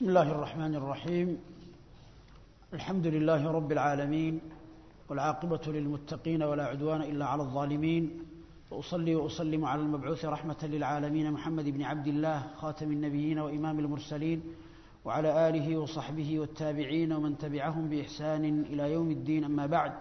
بسم الله الرحمن الرحيم الحمد لله رب العالمين والعاقبة للمتقين ولا عدوان إلا على الظالمين وأصلي وأسلم على المبعوث رحمة للعالمين محمد بن عبد الله خاتم النبيين وإمام المرسلين وعلى آله وصحبه والتابعين ومن تبعهم بإحسان إلى يوم الدين أما بعد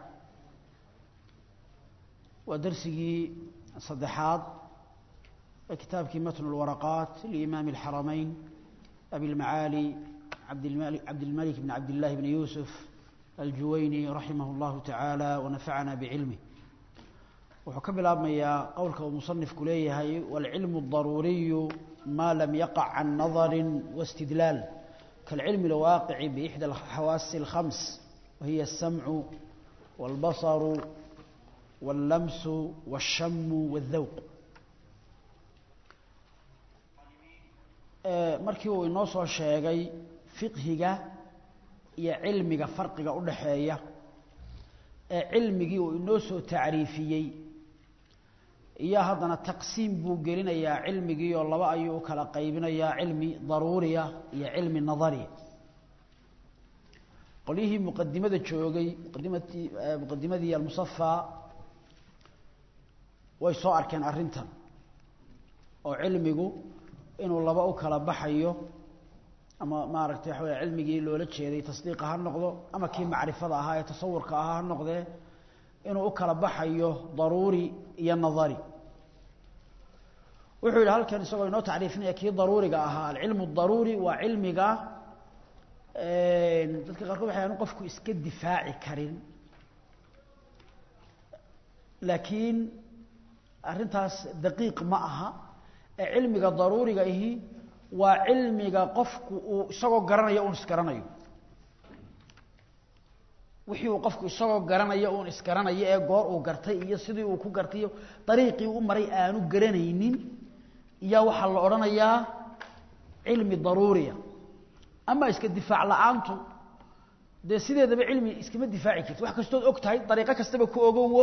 ودرسه صدحات كتاب متن الورقات لإمام الحرمين أبي المعالي عبد الملك, عبد الملك بن عبد الله بن يوسف الجويني رحمه الله تعالى ونفعنا بعلمه wuxuu ka bilaabmayaa qowlka uu musanifku leeyahay wاlcilmu الضaruuriyu ma lam yaqع can nadari واstidlaal kاlcilmi اlwaaqici bإxdى الxawaasi الخams wahiy الsamcu wاlbaصru wاllamsu wالshamu wالdawq markii uu inoo soo sheegay fiqhiga iyo cilmiga farqiga u dhaxeeya ee cilmigii uu inoo soo tacriifiyey iyo haddana taqsiim buu gelinayaa cilmigii oo laba ayuu u kala qaybinayaa cilmi daruuriya iyo cilmi nadariya qolyihii muqadimada joogay muqadimadii muqadimadii almusafaa way soo arkeen arrintan oo cilmigu inuu laba u kala baxayo ama maaragtay waxa wey cilmigii loola jeeday tasdiiqa ha noqdo ama kii macrifada ahaa ee tasawurka ahaa ha noqdee inuu u kala baxayo daruuri iyo nadari wuxuu yidhi halkan isagoo inoo tacriifinaya kii daruuriga ahaa alcilmu daruuri waa cilmiga dadka qaarkood waxay aanu qofku iska difaaci karin laakiin arrintaas daqiiq ma aha ee cilmiga daruuriga ihi waa cilmiga qofku uu isagoo garanayo uun isgaranayo wixii uu qofku isagoo garanayo uun isgaranayo ee goor uu gartay iyo sidii uu ku gartay iyo dariiqii u maray aanu garanaynin iyaa waxaa la odhanayaa cilmi daruuriya ama iska difaac la-aantu dee sideedaba cilmi iskama difaaci karti wax kastood og tahay dariiqo kastaba ku ogowo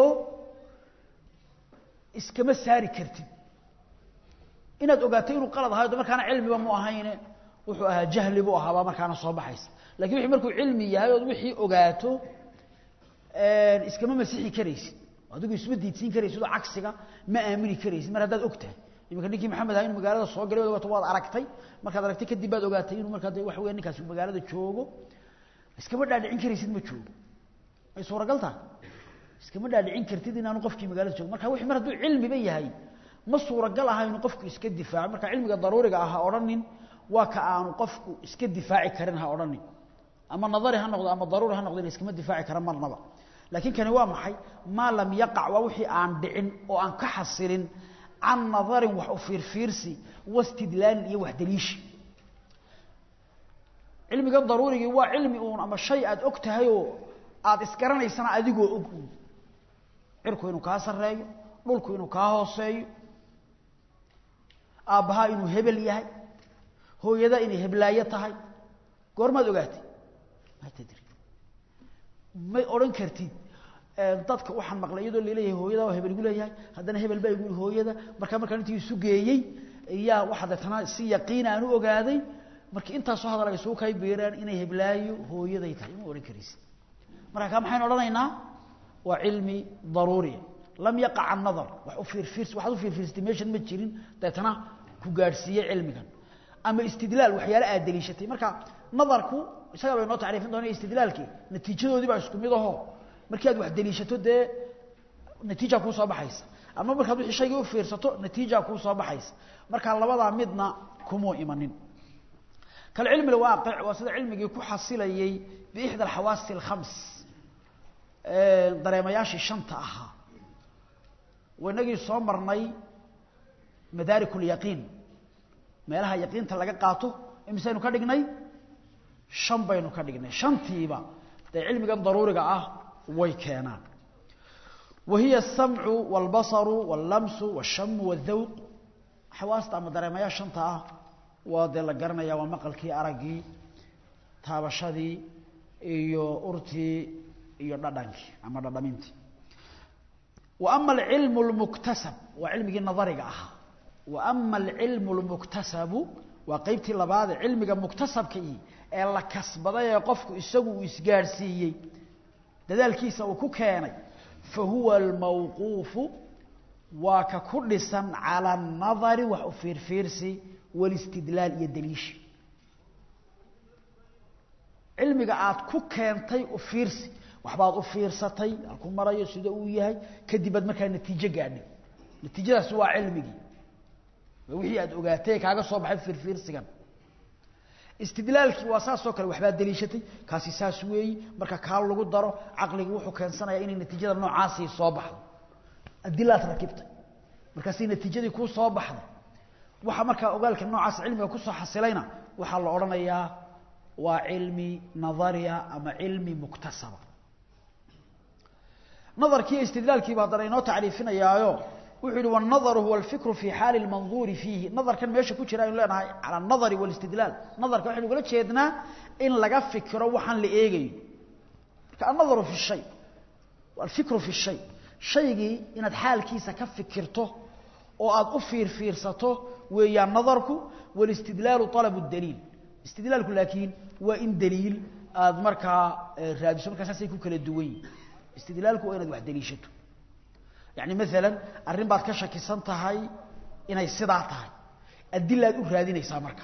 iskama saari kartid inaad ogaato inuu qalad ahayo de markaana cilmiba mu ahayne wuxuu ahaa jahli buu ahaabaa markaana soo baxaysa lakin wixii markuu cilmi yahay ood wixii ogaato iskama masixi karaysid adigu isma diidsiin karaysid oo cagsiga ma aamini karaysid mar haddaad og tahay iminka ninkii maxamed aha inu magaalada soo galay waad ogaato waad aragtay markaad aragtay kadib baad ogaatay inuu markaa de waxa weya ninkaasi magaalada joogo iskama dhaadhicin karaysid ma joogo may suuragal tahay iskama dhaadhicin kartid inaanu qofkii magaalada joogo marka wixii mar hadduu cilmiba yahay ma suuragal aha inuu qofku iska difaaco marka cilmiga daruuriga ah ha odhanin waa ka aanu qofku iska difaaci karin ha odhanin ama nadari ha noqdo ama daruuri ha noqdo ina iskama difaaci kara marnaba laakiin kani waa maxay maa lam yaqac waa wixii aan dhicin oo aan ka xasilin can nadarin wax u fiirfiirsi wastidlaalin iyo wax daliishi cilmiga daruurigii waa cilmi uun ama shay aad og tahayoo aada isgaranaysana adigoo og cirku inuu kaa sarreeyo dhulku inuu kaa hooseeyo aabbahaa inuu hebel yahay hooyada inay heblaayo tahay goormaad ogaatay ma tadri may odhan kartid dadka waxaan maqlay iyadoo laleeyahay hooyada waa hebel igu leeyahay haddana hebel baa igu hooyada markaa markaan intii isu geeyey iyaa waxa deetana si yaqiina aan u ogaaday markii intaasoo hadal ay suu kay beeraan inay heblaayo hooyaday tahay ma odhan karaysid marka kaa maxaynu odhanaynaa waa cilmi daruuriya lam yaqac can nadar wax u fiirfiirs waxaad u fiirfiirsatay meeshan ma jirin deetana ku gaadhsiiyey cilmigan ama istidlaal waxyaale aad daliishatay marka nadarku isaga bay noo tacriifin doona istidlaalkii natiijadoodii baa isku mid aho markii aad wax daliishato dee natiija kuu soo baxaysa ama markaad wixii shaygii u fiirsato natiija kuu soo baxaysa marka labadaa midna kumuu imanin kalcilmi alwaaqic waa sida cilmigii ku xasilayey biixda alxawaasi alkhams dareemayaashii shanta ahaa wainagii soo marnay madaarik اlyaqiin meelaha yaqiinta laga qaato imisaynu ka dhignay shan baynu ka dhignay shantiiba dee cilmigan daruuriga ah way keenaan wa hiya الsamcu wاlbaصru wاllamsu wالshamu wالdawq xawaasta ama dareemayaa shanta ah waa dee la garanaya waa maqalkii araggii taabashadii iyo urtii iyo dhadhankii ama dhadhamintii وأma العilم المktasab waa cilmigii nadariga ahaa وأma العilم المktasabu waa qaybtii labaad ee cilmiga muktasabka ii ee la kasbaday ee qofku isagu uu isgaadhsiiyey dadaalkiisa uu ku keenay fa huwa almawquufu waa ka ku dhisan cala anadari wax u fiirfiirsi walistidlaal iyo daliishi cilmiga aad ku keentay u fiirsi waxbaad u fiirsatay halku marayo sida uu yahay kadib aad markaa natiijo gaadhay natiijadaasi waa cilmigii waa wixii aad ogaatay kaaga soo baxay fiirfiirsigan istidlaalkii waa saasoo kale waxbaad daliishatay kaasi saas weeyi marka kaa lagu daro caqligii wuxuu keensanayaa inay natiijada noocaasii soo baxdo adilaad rakibtay markaasay natiijadii kuu soo baxday waxa markaa ogaalka noocaas cilmiga kusoo xasilayna waxaa la odhanayaa waa cilmi nadariya ama cilmi muktasaba nadarkii istidlaalkiiba haddana inoo tacriifinayaayo wuxuu yihi wالnadru huwa اlfikru fi xaali اlmanduuri fiihi nadarkan meesha ku jira aynu leenahay calى الnadari wاlاstidlaal nadarka waxaynu ugala jeednaa in laga fikiro waxaan la eegayo marka annadaru fi shay alfikru fi shay shaygii inaad xaalkiisa ka fikirto oo aad u fiirfiirsato weeyaan nadarku wاlاstidlaalu طalab الdaliil istidlaalku laakiin waa in daliil aad markaa raadiso markaa saasay ku kala duwan yihin istidlaalku waa inaad wax daliishato yani maalan arrin baad ka shakisan tahay inay sidaa tahay adilaad u raadinaysaa marka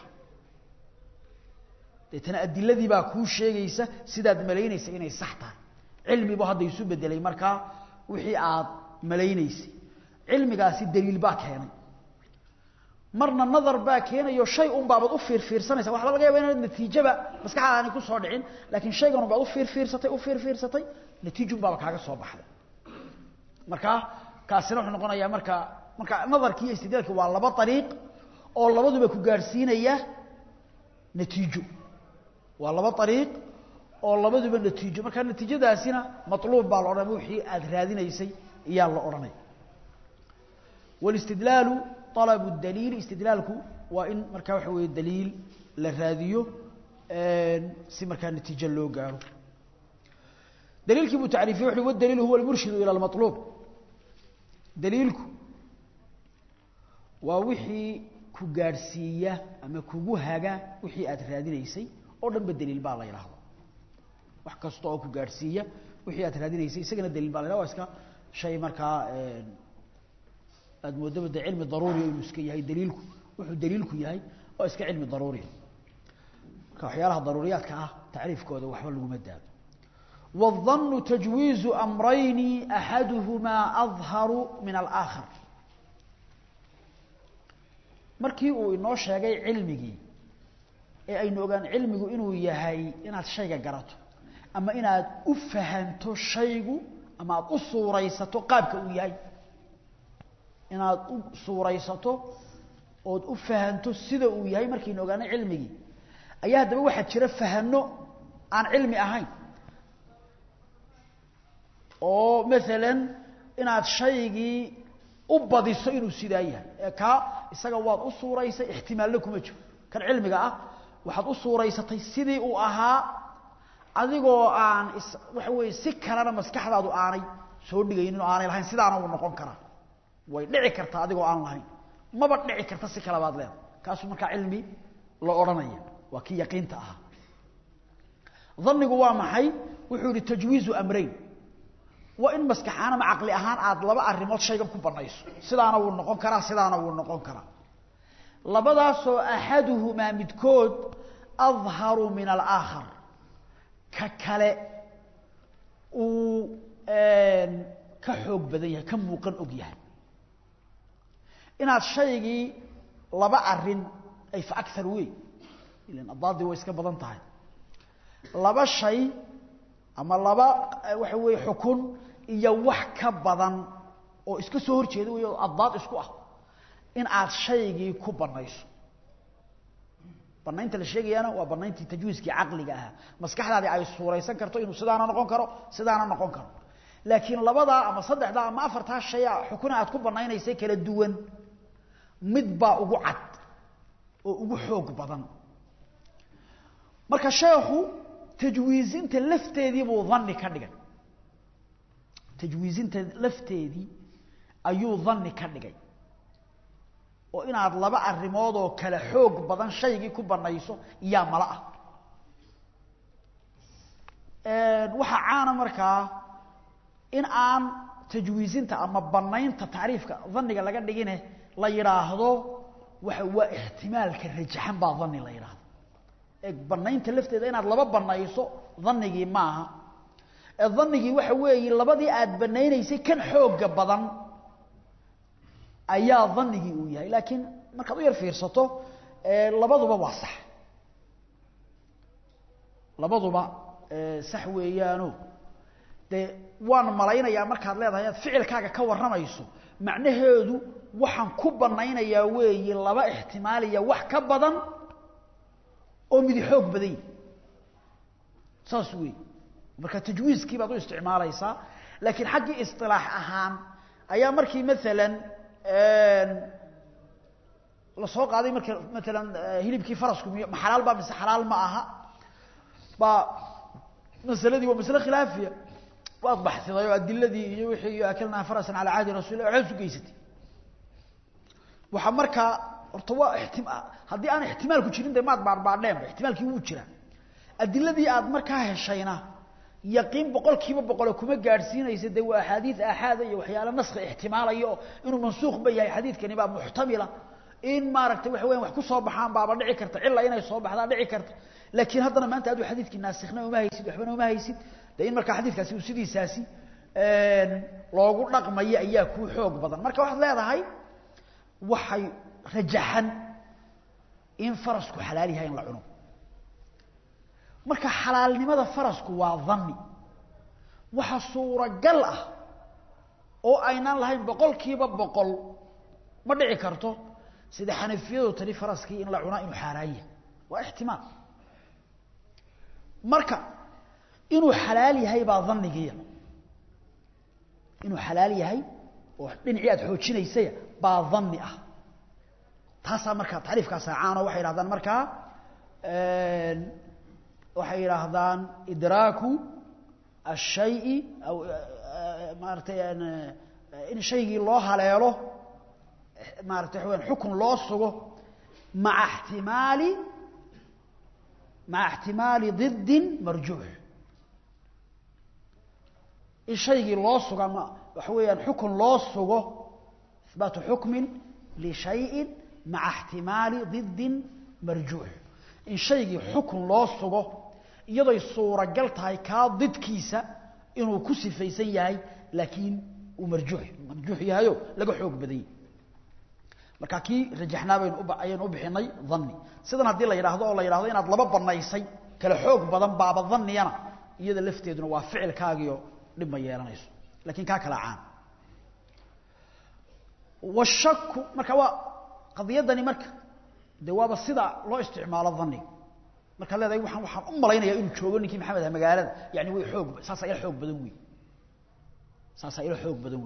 deetana adiladii baa kuu sheegaysa sidaad malaynaysa inay sax tahay cilmibu hadda isu bedelay markaa wixii aad malaynaysay cilmigaasi daliil baa keenay marna nadar baa keenayo shay un baabaad u fiirfiirsanaysa waxba laga yaba inaad natiijaba maskaxdaada aanay kusoo dhicin laakiin shaygan un baad u fiirfiirsatay u fiirfiirsatay natiijun baaba kaaga soo baxday marka kaasina wuxuu noqonayaa marka marka nadarkii iyo istidlaalki waa laba ariiq oo labaduba ku gaadhsiinaya natiijo waa laba ariiq oo labaduba natiijo marka natiijadaasina maluub baa la odhanaya wixii aad raadinaysay iyaa la odhanaya wاlاstidlaalu طalb الdaliil istidlaalku waa in markaa waxa weeye daliil la raadiyo si markaa natiijo loo gaaro daliilkii buu tacriifiyey wuxu wاdaliil huwa اlmurshidu ilى اlmaطluub daliilku waa wixii ku gaadhsiiya ama kugu haga wixii aad raadinaysay oo dhan ba daliil baa la yidhaahdo wax kasta oo ku gaadhsiiya wixii aad raadinaysay isagana daliil baa la yhahdo waa iska shay markaa aad moodaba de cilmi daruuriya inuu iska yahay daliilku wuxuu daliilku yahay oo iska cilmi daruuriya marka waxyaalaha daruuriyaadka ah tacriifkooda waxba laguma daado والظن تجويز أمرين أحدهما أظهر من الآخر markii uu inoo sheegay cilmigii ee aynu ogaan cilmigu inuu yahay inaad shayga garato ama inaad u fahanto shaygu ama aad u suuraysato qaabka uu yahay inaad u suuraysato ood u fahanto sida uu yahay markaynu ogaanay cilmigii ayaa haddaba waxaa jira fahano aan cilmi ahayn oo maalan inaad shaygii u badiso inuu sidaa yahay ee kaa isaga waad u suuraysay ixtimaalna kuma jiro kan cilmiga ah waxaad u suuraysatay sidii uu ahaa adigoo aan is waxa weeye si kalena maskaxdaadu aanay soo dhigaynin oo aanay lahayn sidaana uu noqon karaa way dhici kartaa adigoo aan lahayn maba dhici karta si kale baad leedahay kaasuu markaa cilmi la odhanaya waa kii yaqiinta ahaa dhannigu waa maxay wuxuu yihi tajwiizu amrayn waa in maskaxaan ama caqli ahaan aad laba arrimood shaygan ku banayso sidaana wuu noqon karaa sidaana wuu noqon karaa labadaasoo axaduhumaa midkood adharu min alaakhar ka kale uu ka xoog badan yahay ka muuqan og yahay inaad shaygii laba arin ay fa aar wey ilan adaadii way iska badan tahay laba shay ama laba waxa weeye xukun iyo wax ka badan oo iska soo hor jeeda wey oo addaad isku ah in aad shaygii ku banayso banaynta la sheegayaana waa banayntii tajwiiskii caqliga ahaa maskaxdaadii ay suuraysan karto inuu sidaana noqon karo sidaana noqon karo laakiin labadaa ama saddexdaa ama afartaa shaya xukuna aad ku banaynaysay kala duwan mid baa ugu cad oo ugu xoog badan marka sheekhu tajwiizinta lafteedii buu dhanni ka dhigay tajwiizinta lafteedii ayuu dhanni ka dhigay oo inaad laba arrimood oo kale xoog badan shaygii ku banayso yaa mala ah waxaa caana markaa in aan tajwiizinta ama banaynta tacriifka dhanniga laga dhigine la yidhaahdo waxa waa ixtimaalka rajaxan baa dhanni la yidhaahdo ee banaynta lafteeda inaad laba banayso dhanigii maaha ee dhanigii waxa weeye labadii aad banaynaysay kan xooga badan ayaa dhanigii uu yahay laakiin markaad u yar fiirsato labaduba waa sax labaduba sax weeyaano dee waan malaynayaa markaad leedahay aad ficilkaaga ka warramayso macnaheedu waxaan ku banaynayaa weeye laba ixtimaaliya wax ka badan oo midi xoog badan yahi saas weeye marka tajwiiskii baad u isticmaalaysaa laakiin xaggii isilaax ahaan ayaa markii maalan la soo qaaday marka maalan hilibkii farasku miy ma xalaal baa mise xalaal ma aha baa masaladii waa masle khilaafiya waad baxsiday oo adiladii iyo wixii iyo akalnaa farasan calaa cahdi rasul lah waxaad isu geysatay waxaa markaa horta waa ixtima haddii aan ixtimaalku jirin de maad baadhbaadheenba ixtimaalkii wuu jiraa adiladii aad markaa heshayna yaqiin boqol kiiba boqole kuma gaadhsiinaysa de waa axaadiid aaxaada iyo waxyaale naski ixtimaalaya oo inuu mansuuq ba yahay xadiidkani baa muxtamila in maaragtay waxa weyan wax ku soo baxaan baaba dhici karta cila inay soo baxdaa dhici karta laakiin haddana maanta aduu xadiidkii naasikna uma haysid waxbana uma haysid de in markaa xadiidkaasi uu sidiisaasi loogu dhaqmayo ayaa kuu xoog badan marka waxaad leedahay waxay rajaxan in farasku xalaal yahay in la cuno marka xalaalnimada farasku waa dhanni waxa suuragal ah oo aynaan lahayn boqol kiiba boqol ma dhici karto sida xanafiyadu tani faraskii in la cunaa inuu xaaraan yahay waa ixtimaal marka inuu xalaal yahay baa dhannigiiya inuu xalaal yahay oo dhinacii aad xoojinaysaya baa dhanni ah taasaa markaa tacriifkaasaa caano waxay yidhahdaan markaa waxay yidhaahdaan idraaku الشhayءi aw maaratay in shaygii loo haleelo maarata waxa weyaan xukun loo sugo maa اxtimaali maca اxtimaali ضidi marjuux in shaygii loo sugo ama waxa weeyaan xukun loo sugo ihbaatu xukmi lishayءi maca اxtimaali ضidi marjuux in shaygii xukun loo sugo iyadoy suuragal tahay kaa didkiisa inuu ku sifaysan yahay laakiin uu marjuux marjuux yahayo laga xoog badanyay marka kii rajaxnaa baynu ayaynu u bixinay dhanni sidan haddii la yidhaahdo oo la yidhahdo inaad laba banaysay kala xoog badan baaba dhanniyana iyada lafteeduna waa ficilkaagiio dhib ma yeelanayso lakiin kaa kala caan washaku marka waa qadiyadani marka de waaba sida loo isticmaalo dhanniga markaad leedahay waaan waxaan u malaynayaa inuu joogo ninkii maxamed ah magaalada yani way xoog saasaa ila xoog badan wey saasaa ila xoog badan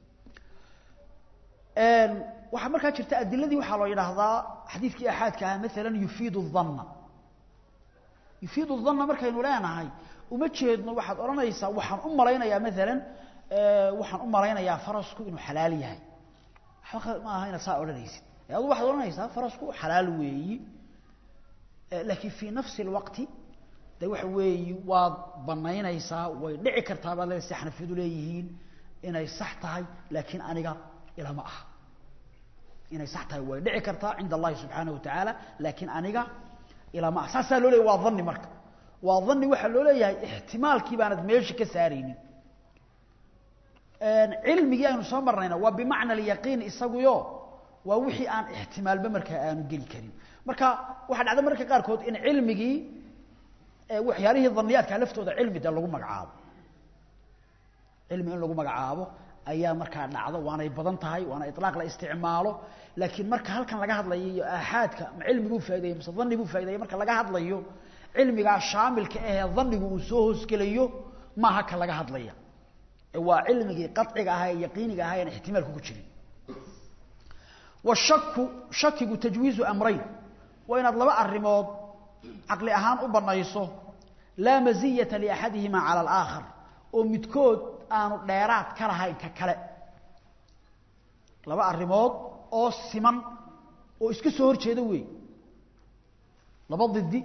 weeyaan waxaa markaa jirta adiladii waxaa loo yidhaahdaa xadiidkii axaadka ah maalan yufiidu dhanna yufiidu dhanna markaynu leenahay uma jeedno waxaad odhanaysaa waxaan u malaynayaa maalan waxaan u malaynayaa farasku inuu xalaal yahay waxba ma aha inaad saa odhanaysid adu waxaad odhanaysaa farasku xalaal weeyi laakiin fii nafsi اlwaqti de waxa weeyi waad banaynaysaa way dhici kartaa baad leedahay si xanafiyadu leeyihiin inay sax tahay laakiin aniga ilama aha inay sax tahay way dhici kartaa cinda allahi subxaanaه watacaala laakiin aniga ilama aha saasaa loo leeyay waa dhanni marka waa dhanni waxaa loo leeyahay ixtimaalkii baanad meesha ka saaraynin cilmigii aynu soo marnayna waa bimacna alyaqiin isaguyo waa wixii aan ixtimaalba markaa aanu geli karin marka waxaa dhacda mararka qaarkood in cilmigii waxyaalihii dhaniyaadka laftooda cilmi de lagu magacaabo cilmi in lagu magacaabo ayaa markaa dhacdo waanay badan tahay waana ilaaq la isticmaalo laakiin marka halkan laga hadlayo iyo aaxaadka ma cilmiguu faaideeye mise dhani buu faaideeye marka laga hadlayo cilmigaa shaamilka ahee dhanigu uu soo hoosgelayo maaha ka laga hadlaya waa cilmigii qaciga ahaa ee yaqiiniga ahaa en ixtimaalku ku jirin washaku shakigu tajwiizu amrayn waa inaad laba arrimood caqli ahaan u banayso laa maziyata liaxadihima cala alaakhar oo midkood aanu dheeraad ka lahayn ka kale laba arrimood oo siman oo iska soo horjeeda weey laba didi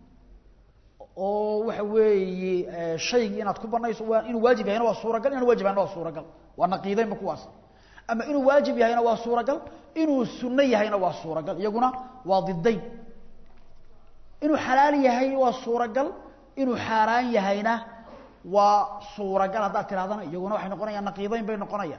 oo waxa weeye shaygii inaad ku banayso waa inuu waajib yahayna waa suuragal inaan waajib yahayna waa suuragal waa naqiidaynba kuwaas ama inuu waajib yahayna waa suuragal inuu sunno yahayna waa suuragal iyaguna waa didayn inuu xalaal yahay waa suuragal inuu xaaraan yahayna waa suuragal haddaad tidhahdana iyaguna waxay noqonayaan naqiidayn bay noqonayaan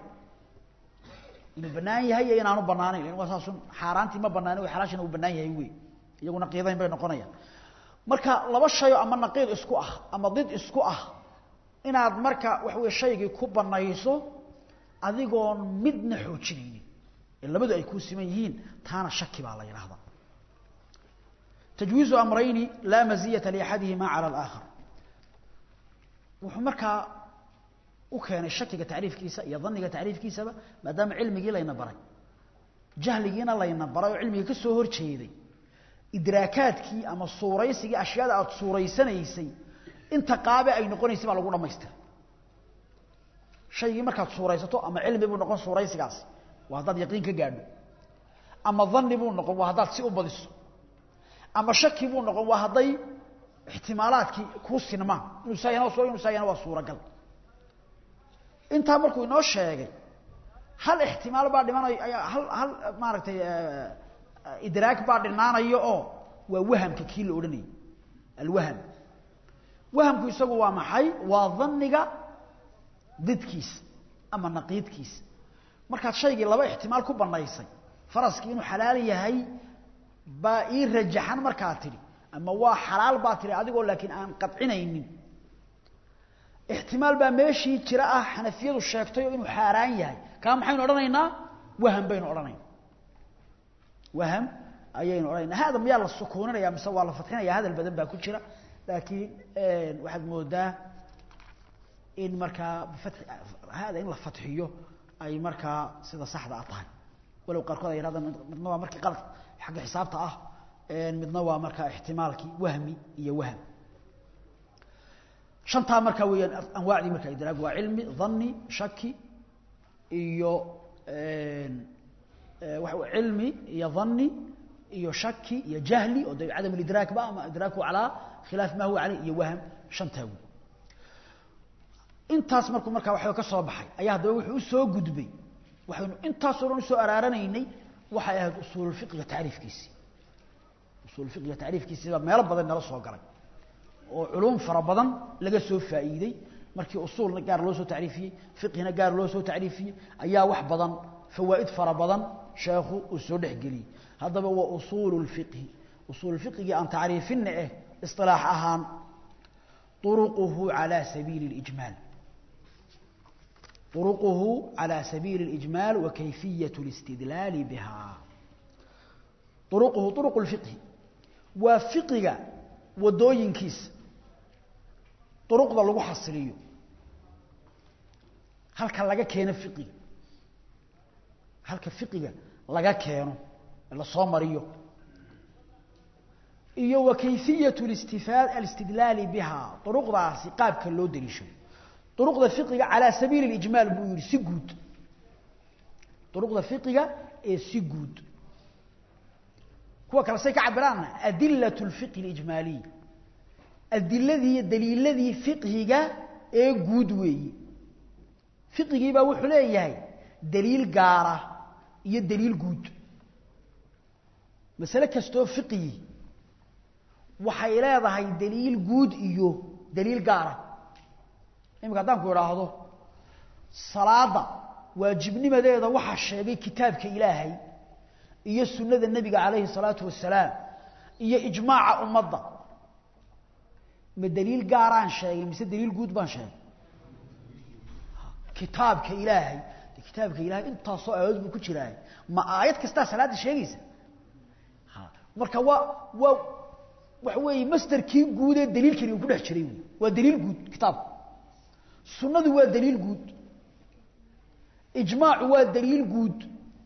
inuu banaan yahay iyo inaanu banaanayn lan waa saasun xaaraantii ma banaanin way xalaashina uu banaan yahay wey iyagu naqiidayn bay noqonayaan marka laba shayo ama naqiid isku ah ama did isku ah inaad marka waxa wey shaygii ku banayso adigoon midna xoojinaynin ee labadu ay kuu siman yihiin taana shaki baa la yidhaahdaa tajwiizu amrayni laa maziyata liaxadihima cala alaakhar wuxuu markaa u keenay shakiga tacriifkiisa iyo dhanniga tacriifkiisaba maadaama cilmigii layna baray jahligiina layna baray oo cilmigii ka soo hor jeeday idraakaadkii ama suuraysigii ashyaada aada suuraysanaysay inta qaabe ay noqonaysay baa lagu dhamaystiray shaygii markaad suuraysato ama cilmi buu noqon suuraysigaasi waa haddaad yaqiin ka gaadho ama dhanni buu noqon waa haddaad si u badiso ama shaki buu noqon waa hadday ixtimaalaadkii kuu sinmaan inuu saayana inuu saayana waa suuragal intaa markuu inoo sheegay hal ixtimaal baa dhimanayo hal hal maaragtay idraag baa dhinaanayo oo waa wahamka kii la odhanayay alwaham wahamku isagu waa maxay waa dhanniga didkiisa ama naqiidkiisa markaad shaygii laba ixtimaal ku banaysay faraskii inuu xalaal yahay baa ii rajaxan markaa tidhi ama waa xalaal baa tidhi adigoo laakiin aan qadcinaynin ixtimaal baa meeshii jira ah xanafiyadu sheegtayoo inuu xaaraan yahay kaa maxaynu odhanaynaa waham baynu odhanayna waham ayaynu odhanayna hada miyaa la sukuuninaya mise waa la fadxinaya hadal badan baa ku jira laakiin waxaad moodaa in markaa bifatxi hada in la fadxiyo ay markaa sida saxda a tahay walow qaarkood ay yidhahdaan midna waa markii qalad xagga xisaabta ah midna waa markaa ixtimaalkii wahmi iyo waham shantaa markaa weeyaan anwaacdii markaa idraag waa cilmi dhanni shaki iyo waa cilmi iyo dhanni iyo shaki iyo jahli oo de cadam lidraak ba ama idraaku calaa khilaaf ma huwa caleyh iyo waham shantaa wey intaas markuu markaa waxba ka soo baxay ayaa haddaba wuxuu usoo gudbay waxaynu intaasoo dhan usoo araaranaynay waxay ahayd usuululfiqiga tacriifkiisii usuulfiqiga tacriifkiisii baa meelo badan nala soo galay oo culuum fara badan laga soo faa'iiday markii usuulna gaar loo soo tacriifiyey fiqhina gaar loo soo tacriifiyey ayaa wax badan fawaa'id fara badan sheekhu uu soo dhexgeliyey haddaba waa usuulu lfiqhi usuulfiqigii aan tacriifinna eh isilaax ahaan uruquhu calaa sabiili اlijmaal uruquhu calaa sabiili اlijmaal wa kayfiyaة اlistidlaali biha uruquhu uruqu lfiqhi waa fiqiga wadooyinkiisa duruqda lagu xasiliyo halka laga keeno fiqiga halka fiqiga laga keeno la soo mariyo iyo wa kayfiyatu listifaad alistidlaali biha duruqdaasi qaabka loo daliisho duruqda fiqiga calaa sabiili اlijmaal buu yihi si guud duruqda fiqiga ee si guud kuwa kale say ka cabiraanna adilaة اlfiqhi اlijmaaliy adiladii iyo daliiladii fiqhiga ee guud weeyi fiqigiibaa wuxuu leeyahay daliil gaara iyo daliil guud masale kastoo fiqigi waxay leedahay daliil guud iyo daliil gaara iminka haddaan ku idhaahdo salaada waajibnimadeeda waxaa sheegay kitaabka ilaahay iyo sunnada nebiga calayhi الsalaatu wasalaam iyo ijmaaca ummadda ma daliil gaaraan sheegay mise daliil guud baan sheegay kitaabka ilaahay de kitaabka ilahay intaasoo aayadood buu ku jiraay ma aayad kastaa salaadda sheegaysa marka waa waa waxa weeye masderkii guud ee daliilkani uu ku dhex jiray wy waa daliil guud kitaabku sunnadu waa daliil guud ijmaacu waa daliil guud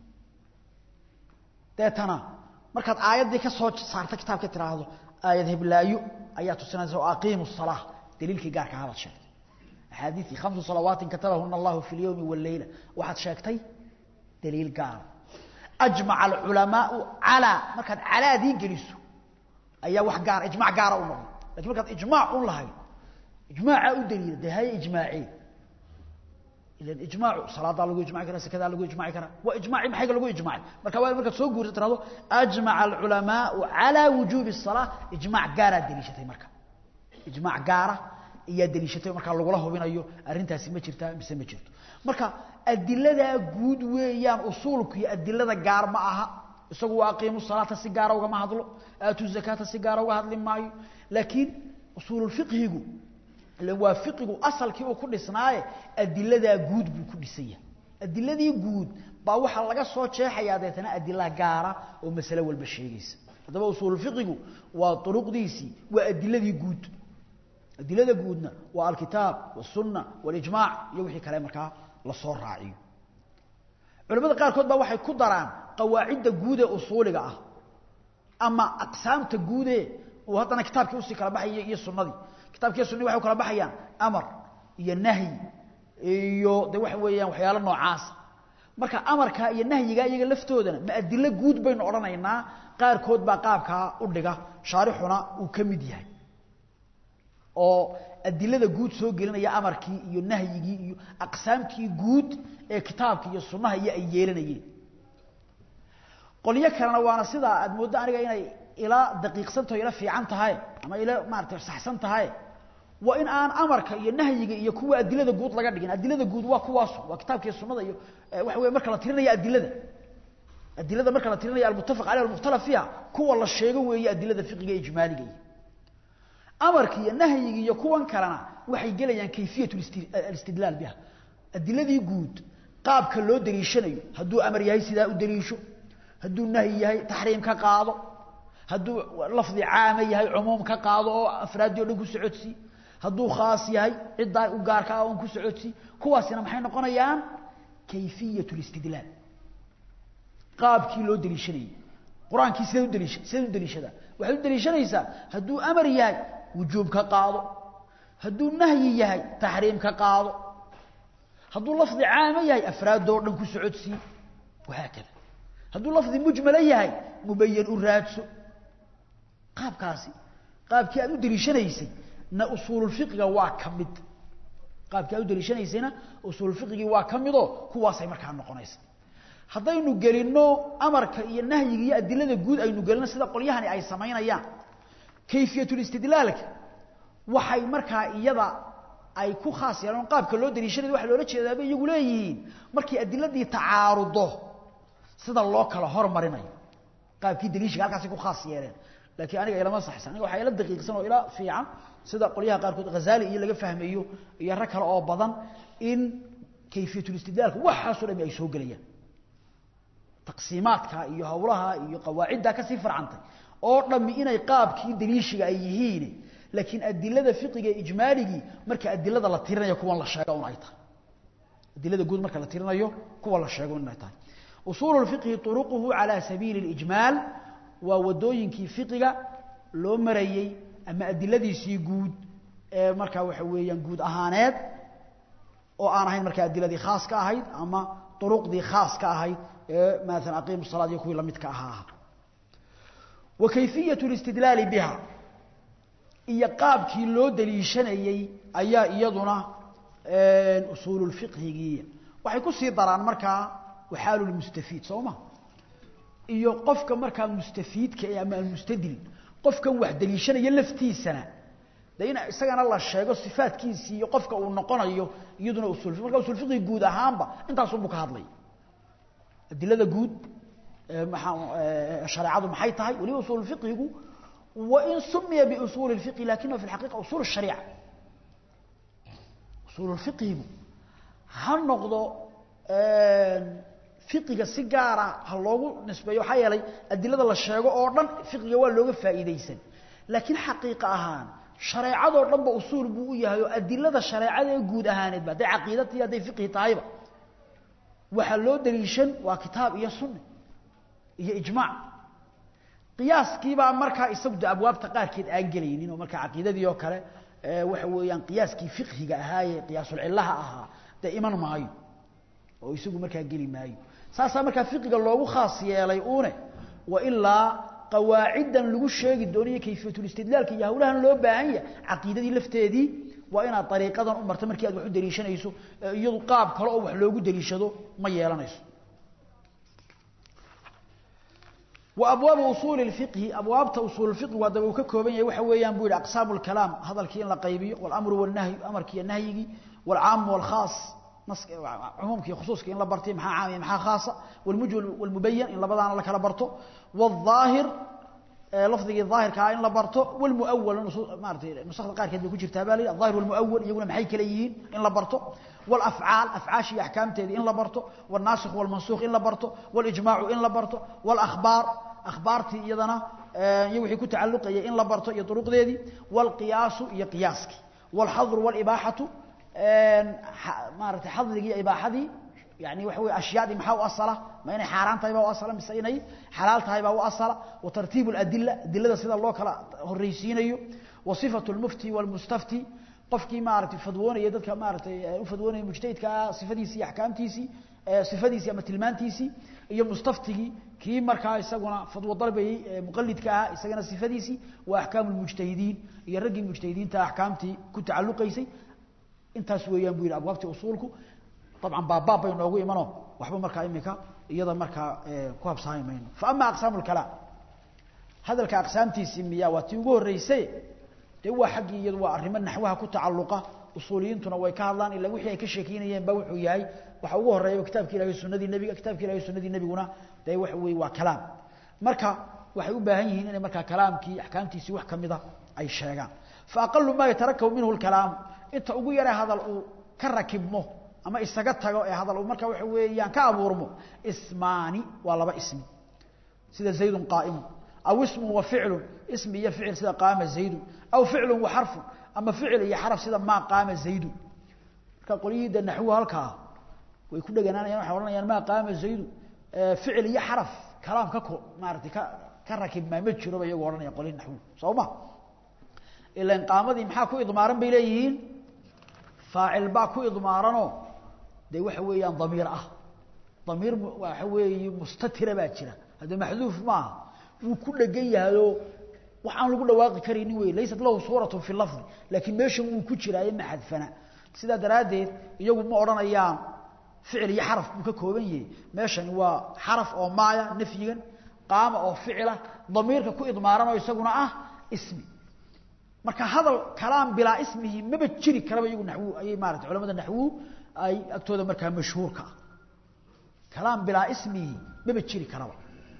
deetana markaad aayaddii ka soo saarta kitaabka tiraahdo aayad heblaayo ayaa tusinaysa oo aqiimu الsalaa daliilkii gaarka hadaad sheegtay axaadiiii khamsu salawaatin katabahuna allahu fi اlyowmi wاleyla waxaad sheegtay daliil gaara ajmaca alculamaau calaa markaad calaadii geliso ayaa wax gaara ijmac gaara u noqday lakin markaad ijmaac un lahayd ijmaaca u daliila dee haye ijmaacee ilan ijmaacu salaadaa lagu ijmaci karaa sakadaa lagu ijmaci karaa waa ijmaaci maxayga lagu ijmacay marka waa markaad soo guursa tirahdo ajmaca alculamaau calaa wujuubi الsalaa ijmac gaaraad deliishatay marka ijmac gaara ayaa deliishatay markaa lagula hubinayo arrintaasi ma jirtaa mise ma jirto marka adiladaa guud weeyaan usuulku iyo adilada gaar ma aha isagu waa aqiimu salaata si gaara ugama hadlo aatu zakaata si gaara uga hadli maayo laakiin usuululfiqhigu ilan waa fiqigu asalkii uu ku dhisnaaye adiladaa guud buu ku dhisan yahay adiladii guud baa waxaa laga soo jeexayaa deetana adila gaara oo masale walba sheegaysa haddaba usuululfiqigu waa uruqdiisii waa adiladii guud adilada guudna waa alkitaab wاsunna walijmaac iyo wixii kale markaa lasoo raaciyo culamada qaarkood baa waxay ku daraan qawaacidda guud ee usuuliga ah ama aqsaamta guude uu haddana kitaabkii usii kala baxaya iyo sunadii kitabkiiyo sunadii waxay u kala baxayaan amar iyo nahyi iyo de waxa weeyaan waxyaalo noocaasa marka amarka iyo nahyiga iyaga laftoodana ma adilo guud baynu odhanaynaa qaarkood baa qaabkaa u dhiga shaarixuna uu ka mid yahay oo adilada guud soo gelinaya amarkii iyo nahyigii iyo aqsaamtii guud ee kitaabka iyo sunnaha iyo ay yeelanayeen qolyo kalena waana sidaa aad mooddo aniga inay ila daqiiqsantaho ila fiican tahay ama ila maarata saxsan tahay waa in aan amarka iyo nahyiga iyo kuwa adilada guud laga dhigin adilada guud waa kuwaas waa kitaabka iyo sunnada iyo waxa weeye marka la tirinaya adilada adilada marka la tirinaya almuttafaq caleyh almukhtalaf fiiha kuwa la sheego weeye adilada fiqiga ijmaaliga amarka iyo nahyiga iyo kuwan kalena waxay gelayaan kayfiyat alistidlaal biha adiladii guud qaabka loo daliishanayo hadduu amar yahay sidaa u daliisho hadduu nahyi yahay taxriim ka qaado hadduu lafdi caama yahay cumuum ka qaado oo afraaddii o dhan ku socodsii hadduu khaas yahay ciddaa u gaarka ah oon ku socodsii kuwaasina maxay noqonayaan kayfiyat listidlaal qaabkii loo daliishanayay qur-aankii sidaad u daliisha sidaad u daliishadaa waxaad u daliishanaysaa hadduu amar yahay wujuub ka qaado hadduu nahyi yahay taxriim ka qaado hadduu lafdi caama yahay afraadoo dhan ku socodsii wahaakada hadduu lafdi mujmala yahay mubayan u raadso qaabkaasi qaabkii aad u daliishanaysay na usuululfiqiga waa ka mid qaabkii aad u daliishanaysayna usuululfiqigii waa ka midoo kuwaasay markaa noqonaysa haddaynu gelinno amarka iyo nahyiga iyo adilada guud aynu gelinno sida qolyahani ay samaynayaan kayfiyatulistidlaalka waxay markaa iyada ay ku khaas yeelaan qaabka loo daliishanaya waxa loola jeedaaba iyagu leeyihiin markii adiladii tacaarudo sida loo kala hormarinayo qaabkii daliishiga halkaasay ku khaas yeeleen laakiin aniga ilama saxsan aniga waxaa ila daqiiqsan oo ila fiican sida qolyaha qaarkood ghazaali iyo laga fahmayo iyo rag kale oo badan in kayfiyatulistidlaalka waxaasoo dhami ay soo gelayaan taqsiimaadka iyo hawlaha iyo qawaaciddaa kasii farcantay oo dhammi inay qaabkii daliishiga ay yihiin laakiin adilada fiqiga ijmaaligii marka adilada la tirinayo kuwan la sheego un ay tahay adilada guud marka la tirinayo kuwa la sheego inay tahay usuulu lfiqhi turuquhu calaa sabiili اlijmaal waa wadooyinkii fiqiga loo marayey ama adiladiisii guud ee markaa waxa weeyaan guud ahaaneed oo aan ahayn markaa adiladii khaas ka ahayd ama uruqdii khaas ka ahayd ee maala aqiimu salaad iyo kuwii lamidka ahaa wa kayfiyat listidlaali biha iyo qaabkii loo daliishanayey ayaa iyaduna usuululfiqhigii waxay ku sii daraan markaa waxaalulmustafiid soo ma iyo qofka markaa mustafiidka ee ama almustadil qofkan wax daliishanaya laftiisana de in isagana la sheego sifaadkiisii iyo qofka uu noqonayo iyaduna usul marka usulfiqhi guud ahaanba intaasunbuu ka hadlay adilada guud maa shareecadu maxay tahay weliba usulfiqhigu wain sumiya biusuuli اfiqhi lakinahu fi اxaqiqa usul الshariica usuulfiqhigu ha noqdo fiqiga si gaara ha loogu nisbeeyo waxaa yeelay adilada la sheego oo dhan fiqiga waa looga faa'iidaysan laakiin xaqiiqa ahaan shareecadoo dhan ba usuul buu u yahay oo adilada shareecada ee guud ahaaneedba hadday caqiidati hadday fiqhi tahayba waxaa loo daliishan waa kitaab iyo sunne iyo ijmaac qiyaaskiibaa markaa isagu de abwaabta qaarkeed aan gelaynin oo markaa caqiidadii oo kale waxa weeyaan qiyaaskii fiqhiga ahaaye qiyaasulcillaha ahaa dee iman maayo oo isagu markaa geli maayo saasaa markaa fiqiga loogu khaas yeelay uune wa ilaa qawaaciddan lagu sheegi doonayo kayfiyatulistidlaalka iyo hawlahan loo baahan yahay caqiidadii lafteedii waa inaad dariiqadan u marto markii aad wax u daliishanayso iyadu qaab kale oo wax loogu daliishado ma yeelanayso wa abwaabu usuuli lfiqhi abwaabta usuul lfiqhi waa daba uu ka kooban yahay waxa weeyaan buu yidhi aqsaamu lkalaam hadalkii in la qaybiyo walamru walnahyu amarkii iyo nahyigii waalcaamu waalkhaas cumuumkii khusuuskii in la bartay maxaa caam iyo maxaa khaasa walmujmal walmubayan in labadaana la kala barto waaldaahir lafdigii daahirkaa in la barto walmuawal maaratay nusakda qaarkeed bay ku jirtaa baa la yidhi alظahir walmuawal iyaguna maxay kala yihiin in la barto walafcaal afcaashii iyo axkaamteedii in la barto walnaasikh walmansuukh in la barto walijmaacu in la barto walakhbaar akhbaartii iyadana iyo wixii ku tacalluqayay in la barto iyo duruqdeedii walqiyaasu iyo qiyaaskii walxadru walibaaxatu maaratay xadrigii ibaaxadii yani waxa wey ashyaadii maxaa u asala ma inay xaaraan tahay baa u asala mise inay xalaal tahay baa u asala wa tartiibu اladila adilada sida loo kala horreysiinayo wa صifatu اlmufti wاlmustafti qofkii maaratay fadwoonaya dadka maaratay u fadwoonaya mujtahidkaa sifadiisii iyo axkaamtiisii sifadiisii ama tilmaantiisii iyo mustaftigii kii markaa isaguna fadwo dalbayey muqalidka ahaa isagana sifadiisii wa axkaamu lmujtahidiin iyo raggii mujtahidiinta axkaamtii ku tacalluqaysay intaas weeyaan buu yidhi abwaabtii usuulku dabcan baabbaab bay noogu imano waxba markaa imika iyada markaa ku habsaami mayno fa ama aqsaamu lkalaam hadalka aqsaamtiisii miyaa waa tii ugu horreysay dee waa xaggii iyadu waa arrimo naxwaha ku tacalluqa usuuliyiintuna way ka hadlaan ilaa wixii ay ka sheekeynayeen ba wuxuu yahay waxa ugu horreeya kitabki ilahi sunadii nebiga kitabki ilahi sunadii nebiguna dee waxa weeye waa kalaam marka waxay u baahan yihiin inay markaa kalaamkii axkaamtiisii wax kamida ay sheegaan fa aqalu maa yatarakabu minhu lkalaamu inta ugu yare hadal uu ka rakibmo ama isaga tago ee hadal uu markaa waxa weeyaan ka abuurmo ismaani waa laba ismi sida zaydun qaa'imun aw ismun wa ficlun ismi iyo ficil sida qaama zaydun aw ficlun wa xarfun ama ficil iyo xaraf sida maa qaama zaydun marka qolyihiida naxwu halkaa way ku dheganaanayaan waxay odhanayaan maa qaama zaydun ficil iyo xaraf kalaam ka ko maaratay ka ka rakibmaa ma jiro ba iyagoo odhanaya qolyihi naxwu soo ma ilan qaamadii maxaa ku idmaaran bay leeyihiin faacil baa ku idmaaranoo dee waxa weeyaan damiir ah damiir waxa weeye mustatira baa jira hadda maxduuf maaha wuu ku dhegan yahayoo wax aan lagu dhawaaqi karaynin wey laysat lahu suuratu fi lafdi laakiin meeshan wuu ku jiraaye ma xadfana sidaa daraaddeed iyagu ma odhanayaan ficil iyo xaraf buu ka kooban yahay meeshani waa xaraf oo maaya nafyigan qaama oo ficila damiirka ku idmaaran oo isaguna ah ismi marka hadal kalaam bilaa ismihi maba jiri karaba iyagu naxwu ayay maarata culamada naxwu ay agtooda markaa mashhuurka ah kalaam bilaa ismihi maba jiri karaba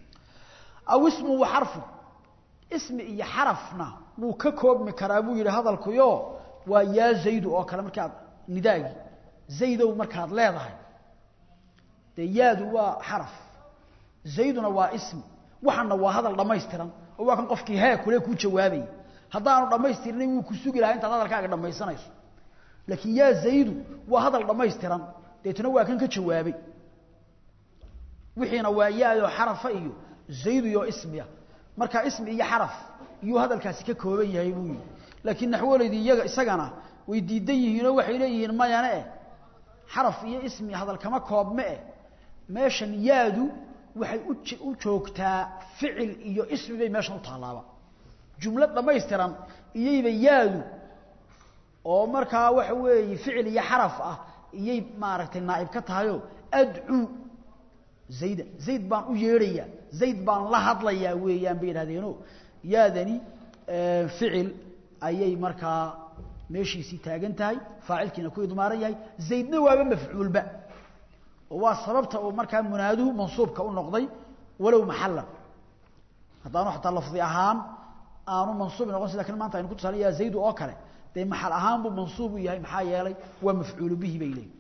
aw ismu wa xarfu ismi iyo xarafna wuu ka koobmi karaa buu yidhi hadalkuyo waa yaa zaydu oo kale markaad nidaagi zaydow markaad leedahay dee yaadu waa xaraf zayduna waa ismi waxana waa hadal dhammaystiran oo waa kan qofkii hee kule kuu jawaabaya haddaanu dhammaystirnay wuu ku sugi lahaa intaad hadalkaaga dhammaysanayso laakiin yaa zaydu waa hadal dhammaystiran deetna waa kan ka jawaabay wixiina waa yaadoo xarafa iyo zaydu iyo ismiya marka ismi iyo xaraf iyuu hadalkaasi ka kooban yahay buu yidhi laakiin naxwolaydii iyaga isagana way diidan yihiinoo waxay leeyihiin mayane eh xaraf iyo ismi hadal kama koobme eh meeshan yaadu waxay u joogtaa ficil iyo ismi bay meeshan u taalaaba jumlo dhammaystiran iyayba yaadu oo markaa waxa weeye ficil iyo xaraf ah iyay maaragtay naa'ib ka tahayoo adcuu zayda zayd baan u yeedhayaa zayd baan la hadlayaa weeyaan bay yidhahdeeno yaadani ficil ayay markaa meeshiisii taagan tahay faacilkiina ku idmaaran yahay zaydna waaba mafcuulba oo waa sababta uu markaa munaaduhu mansuubka u noqday walow maxalan haddaanu xataa lafdi ahaan aanu mansuub noqon sida kan maanta aynu ku tusaale yaa zaydu oo kale dee maxal ahaan buu mansuub u yahay maxaa yeelay waa mafcuulu bihi bay leeyihin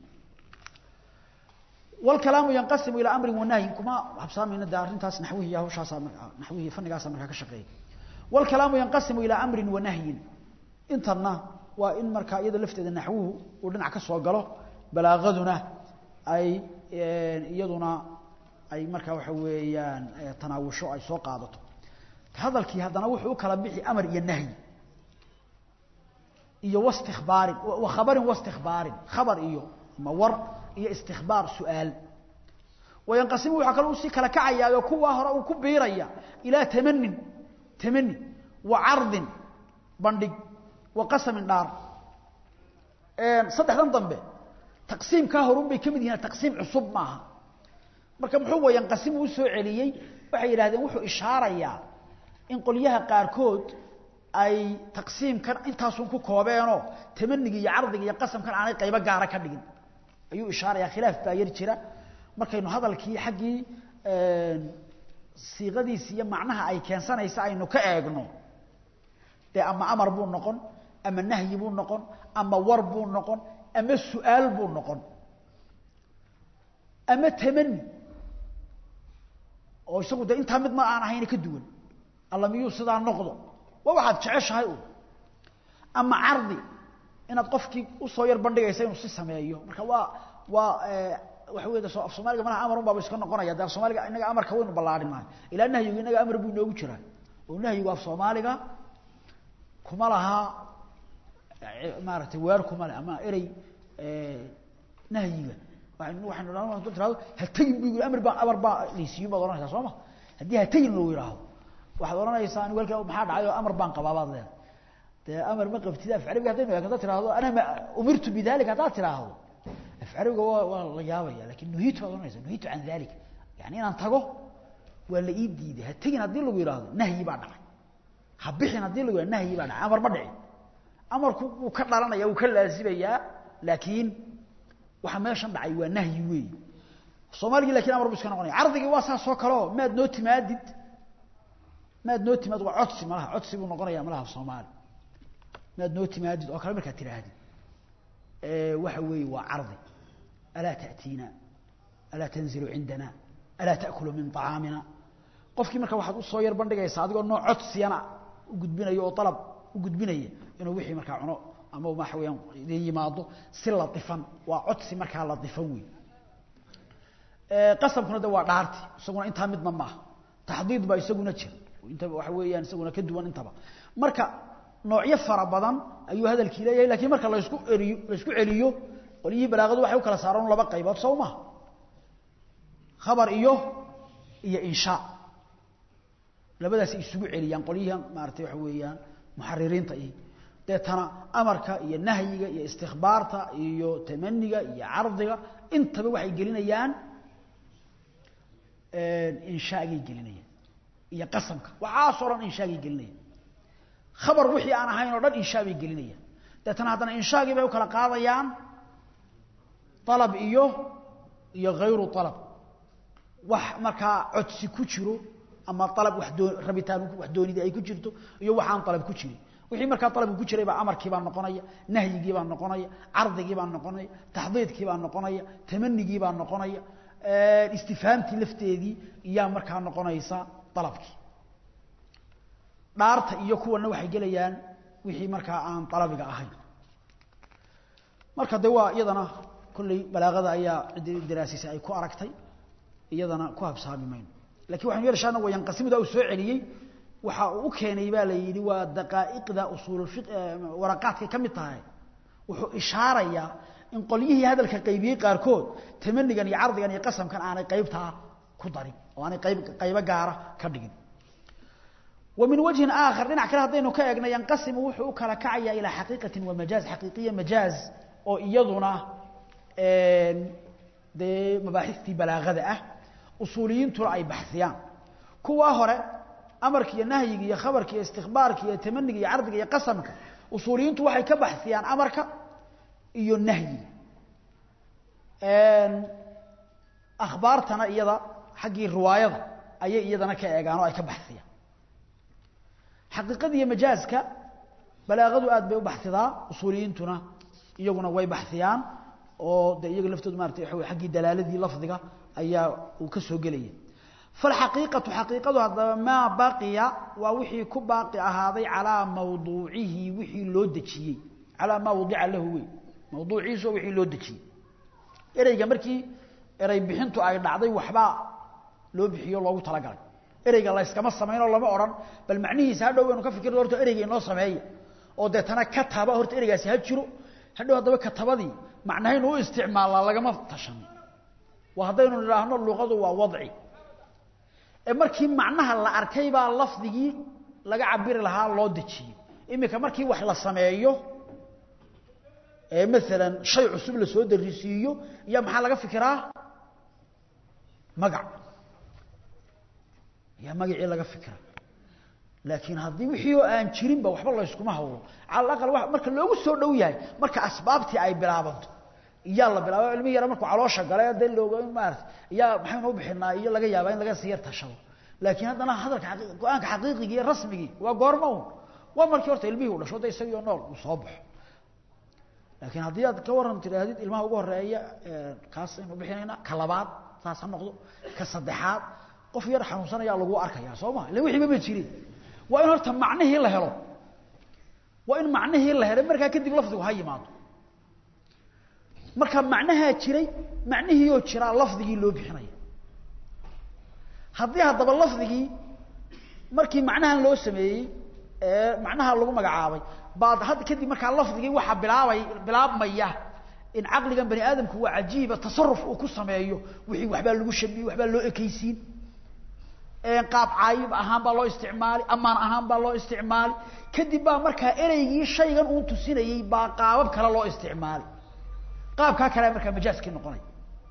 والكلام ينقسم إلى أمر ونهي كما حبسامي ندى أرنتاس نحوه يا هوشاسا نحوه فنقاسا مركا كشقي والكلام ينقسم إلى أمر ونهي انترنا وإن مركا إذا لفت إذا نحوه ودنع كسوا قاله بلاغذنا أي يدنا أي مركا وحويان تناوشو أي سوق عادته هذا الكي هذا نوحه كلا بيحي أمر ينهي iyo واستخبار وخبر واستخبار خبر iyo ma war iyo istikbaar su'aal wayanqasimu waxaa kaloo usii kala kacayaa kuwa hore uu ku biiraya ilaa tamanin tamani wa cardin bandhig wa qasamin dhaar saddexdan dambe taqsiimkaa horun bay ka mid yihiin taqsiim cusub maaha marka muxuu wayanqasimu u soo celiyey waxay yidhahdeen wuxuu ishaarayaa in qolyaha qaarkood ay taqsiimkan intaasun ku koobeenoo tamaniga iyo cardiga iyo qasamkan aanay qaybo gaara ka dhigin ayuu ishaarayaa khilaaf baa yar jira markaynu hadalkii xaggii siiqadiisi iyo macnaha ay keensanaysa aynu ka eegno dee ama amar buu noqon ama nahyi buu noqon ama war buu noqon ama su-aal buu noqon ama tamani oo isagu dee intaa mid ma aan ahayna ka duwan alla miyuu sidaa noqdo waa waxaad jeceshahay un ama cardi inaad qofkii usoo yar bandhigaysa inuu si sameeyo marka waa waa waxa wey af soomaaliga malaha amar un baaba iska noqonaya de af soomaaliga inaga amarka waynu ballaarinahay ilaa nahyigu inaga amar buu inoogu jiraa oo nahyigu af soomaaliga kuma laha maaratay weer kuma le ama erey nahyiga waaynu waxaynu tirahdo ha tegin bu yii amar baa amar baa laysiiyo baad ohanaysaa soo ma haddii ha tegin lagu yidhaahdo waxaad odhanaysaa anigu halkaa maxaa dhacay oo amar baan qabaa baad leedahay dee amar ma qabtid af carabiga haddaynu eegno haddaad tirahdo ana ma umirtu bidalika haddaad tiraahdo af carabiga waa waa la yaabaya lakin nuhiitu baad ohanaysa nuhiitu can dalik yani inaan tago waa la ii diiday ha tegin haddii lagu yidhaahdo nahyi baa dhacay ha bixin haddii lagu yidhahdo nahyi baa dhacay amar ma dhicin amarku wuu ka dhalanaya wuu ka laasimayaa laakiin waxa meeshan dhacay waa nahyi weey soomaaligii lakin amar bu iska noqonaya cardigii waa saas oo kaleo maad noo timaadid maad noo timaad waa codsi malaha codsi buu noqonaya malaha soomaali maad noo timaadid oo kale markaad tidhaahdid waxa weeye waa cardi alaa ta'tiina alaa tanzilu cindana alaa ta'kulu min طacaamina qofkii marka waxaad usoo yar bandhigaysaa adigoo nooc codsiyana u gudbinayo oo alab u gudbinaya inuu wixii markaa cuno ama waxa weyaan idin yimaado si laifan waa codsi markaa laifan wey qasamkuna de waa dhaarti isaguna intaa midna maaha taxdiid baa isaguna jira intaba waxa weeyaan isaguna ka duwan intaba marka noocyo fara badan ayuu hadalkii leeyahay lakiin marka laysku eriyo laysku celiyo qolyihii balaaqadu waxay u kala saaraan laba qaybood sow maha khabar iyo iyo inshaa labadaas isugu celiyaan qolyihii maaratay waxa weeyaan muxaririinta iyo deetana amarka iyo nahyiga iyo istikbaarta iyo tamaniga iyo cardiga intaba waxay gelinayaan inshaagay gelinayaan iyo qasamka waxaasoo dhan inshaagay gelinayaan khabar wixii aan ahayn oo dhan inshaa bay gelinayaan deetana haddana inshaagii bay u kala qaadayaan alab iyo iyo hayru alab wax markaa codsi ku jiro ama alab wax doo rabitaan wax doonidii ay ku jirto iyo waxaan alab ku jirin wixii markaa alabku ku jiray baa amarkii baa noqonaya nahyigii baa noqonaya cardigii baa noqonaya taxdiidkii baa noqonaya tamanigii baa noqonaya istifhaamtii lafteedii iyaa markaa noqonaysa alabkii dhaarta iyo kuwana waxay gelayaan wixii markaa aan alabiga ahayn marka de waa iyadana kolley balaaqada ayaa ciddii daraasisay ay ku aragtay iyadana ku habsaami mayno lakin waxanu yeelshaana waa yanqasimda uu soo celiyey waxa uu u keenay baa la yidhi waa daqaa'iqda usuul waraqaadkay ka mid tahay wuxuu ishaarayaa in qolyihii hadalka qaybiyey qaarkood tamanigan iyo cardigan iyo qasamkan aanay qaybtaa ku darin oo aanay qayb qaybo gaara ka dhigin wa min wajhin aakhar dhinac kale haddaynu ka eegna yanqasimu wuxuu u kala kacayaa ilaa xaqiiqatin wa majaaz xaqiiqiya majaaz oo iyaduna dee mabaaxistii balaagada ah usuuliyiintuna ay baxsiyaan kuwa hore amarka iyo nahyiga iyo khabarka iyo istikbaarka iyo tamaniga iyo cardiga iyo qasamka usuuliyiintu waxay ka baxsiyaan amarka iyo nahyiga akhbaartana iyada xaggii riwaayada ayay iyadana ka eegaan oo ay ka baxsiyaan xaqiiqada iyo majaaska balaaqadu aad bay u baxsidaa usuuliyiintuna iyaguna way baxsiyaan oo de iyaga laftoodu maarata waxa wey xaggii dalaaladii lafdiga ayaa uu ka soo gelaya falxaqiiqatu xaqiiqadu haddaba maa baqiya waa wixii ku baaqi ahaaday calaa mawduucihi wixii loo dejiyey calaa maa wadica lahu wey mawduuciisu waa wixii loo dejiyey ereyga markii erey bixintu ay dhacday waxbaa loo bixiyo loogu talagalay ereyga layskama samaynoo lama odhan bal macnihiisa hadhow baynu ka fikirno horta ereyga inoo sameeya oo deetana kataba horta ereygaasi ha jiro hadhow haddaba katabadii macnahaynu u isticmaalnaa lagama tashan waa haddaynu nidhaahno luqadu waa wadci ee markii macnaha la arkay baa lafdigii laga cabiri lahaa loo dejiyey iminka markii wax la sameeyo ee maalan shay cusub la soo darisiiyo iyo maxaa laga fikiraa magac yaa magacii laga fikira laakiin haddii wixii oo aan jirinba waxba layskuma hawlo cala aqal marka loogu soo dhow yahay marka asbaabtii ay bilaabanto iyaa la bilaaba ilmi yara markuu caloosha gale dee looga maarata iyaa maxaynu u bixinaa iyo laga yaabaa in laga sii yar tashado laakiin haddana hadalka go-aanka xaqiiqigii iyo rasmigii waa goorma un waa markii horta ilmihii u dhasho de isagiio nool uu soo baxo laakiin haddii aad ka waran tidhaahdid ilmaha ugu horeeya kaas aynu bixinaynaa ka labaad saas ha noqdo ka saddexaad qof yar xanuunsanayaa lagu arkaya soo ma illa wixiiba ma jirin waa in horta macnihii la helo waa in macnihii la helay markaa kadib lafdigu ha yimaado marka macnahaa jiray macnihiioo jiraa lafdigii loo bixinaya haddii haddaba lafdigii markii macnahan loo sameeyey ee macnaha lagu magacaabay baad hadda kadib markaa lafdigii waxaa bilaabay bilaabmaya in caqligan bani aadamku waa cajiiba tasaruf uu ku sameeyo wixii waxbaa lagu shabiyey waxbaa loo ekaysiin qaab caayib ahaan baa loo isticmaali amaan ahaan baa loo isticmaali kadib baa markaa ereygii shaygan uun tusinayey baa qaabab kale loo isticmaali qaabkaa kale markaa majaaskii noqonaya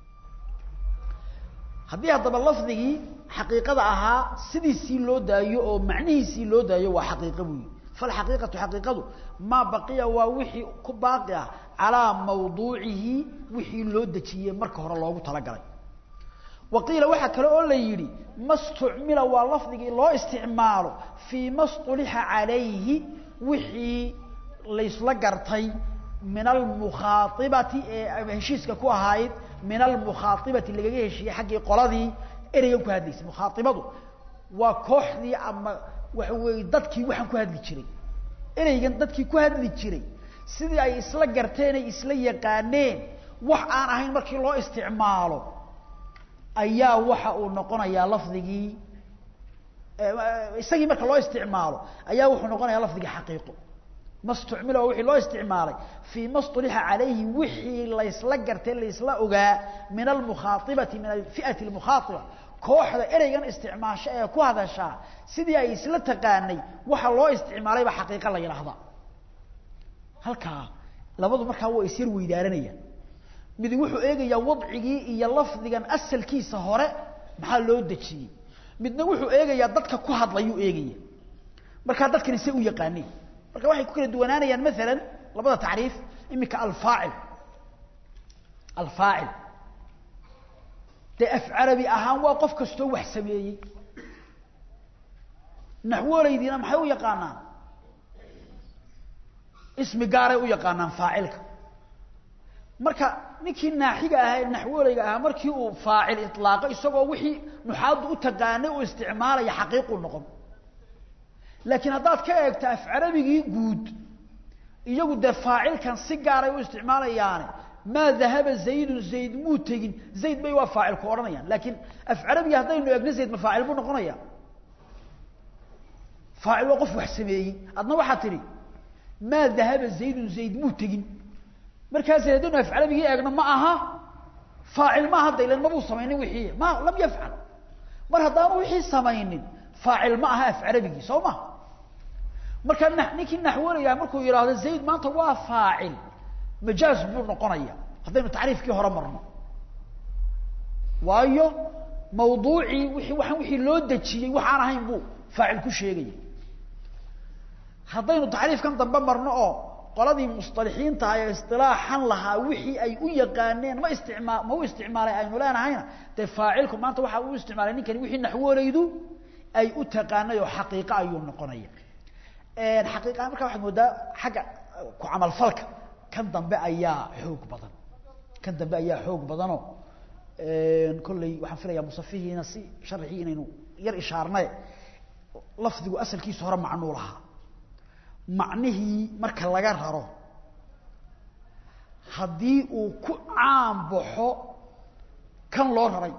haddii haddaba lafdigii xaqiiqada ahaa sidiisii loo daayo oo macnihiisii loo daayo waa xaqiiqa buyi falxaqiiqatu xaqiiqadu maa baqiya waa wixii ku baaqi ah calaa mawduucihi wixii loo dejiyey marka hore loogu talagalay wa qiila waxaa kale oo la yidhi ma stucmila waa lafdigii loo isticmaalo fii ma stulixa calayhi wixii laysla gartay min almukhaaibati ee heshiiska ku ahayd min almukhaaibati lagaga heshiiyey xaggii qoladii ereygan ku hadlaysay mukhaaibadu waa kooxdii ama waxa weeye dadkii waxaan ku hadli jiray ereygan dadkii ku hadli jiray sidii ay isla garteen ay isla yaqaaneen wax aan ahayn markii loo isticmaalo ayaa waxa uu noqonayaa lafdigii isagii marka loo isticmaalo ayaa wuxuu noqonayaa lafdigii xaqiiqo ma stucmila waa wixii loo isticmaalay fii ma stulixa calayhi wixii laysla gartay laysla ogaa min almukhaaibati min alfi'ati almukhaaiba kooxda ereygan isticmaasho ee ku hadashaa sidii ay isla taqaanay waxa loo isticmaalay baa xaqiiqa la yidhaahda halkaa labadu markaa waa isyar weydaaranayaan mid wuxuu eegayaa wadcigii iyo lafdigan asalkiisa hore maxaa loo dejiyey midna wuxuu eegayaa dadka ku hadlayuu eegaya markaa dadkani se u yaqaaneen marka waxay ku kala duwanaanayaan maalan labada tacriif imika alfaacil alfaacil dee af carabi ahaan waa qof kastoo wax sameeyey naxwooleydiina maxay u yaqaanaan ismi gaaray u yaqaanaan faacilka marka ninkii naaxiga ahaa ee naxwooleyga ahaa markii uu faacil ilaaqo isagoo wixii nuxaaddu u taqaanay uu isticmaalaya xaqiiquu noqon laakiin haddaad ka eegto af carabigii guud iyagu dee faacilkan si gaaray u isticmaalayaane maa dahaba zaydun zayd muu tegin zayd bay waa faacilku odhanayaan laakiin af carabigii haddaynu eegno zayd ma faacil buu noqonaya faacil waa qof wax sameeyey adna waxaa tidhi maa dahaba zaydun zayd muu tegin markaas haddaynu af carabigii eegno ma aha faacil ma aha daylan mabuu samaynin wixii ma lam yafcal mar haddaanu wixii samaynin faacil ma aha af carabigii soo ma marka ninkii naxwolayaa markuu yidhaahdo zayd maanta waa faacil majaaz buu noqonaya haddaynu tacriifkii hore marno waayo mawduucii wii waxaan wixii loo dejiyey waxaan ahayn buu faacil ku sheegaya haddaynu tacriifkan dambe marno oo qoladii musطalixiinta ee isilaaxan lahaa wixii ay u yaqaaneen ma istima ma u isticmaalay aynu leenahayna dee faacilku maanta waxa u isticmaalay ninkani wixii naxwooleydu ay u taqaanay oo xaqiiqa ayuu noqonaya xaqiiqa markaa waxaad moodaa xagga ku camalfalka kan dambe ayaa xoog badan kan dambe ayaa xoog badanoo kolley waxaan filayaa musafihiina si sharxii inaynu yar ishaarnay lafdigu asalkiisa hore macnuu lahaa macnihii marka laga raro haddii uu ku caan baxo kan loo raray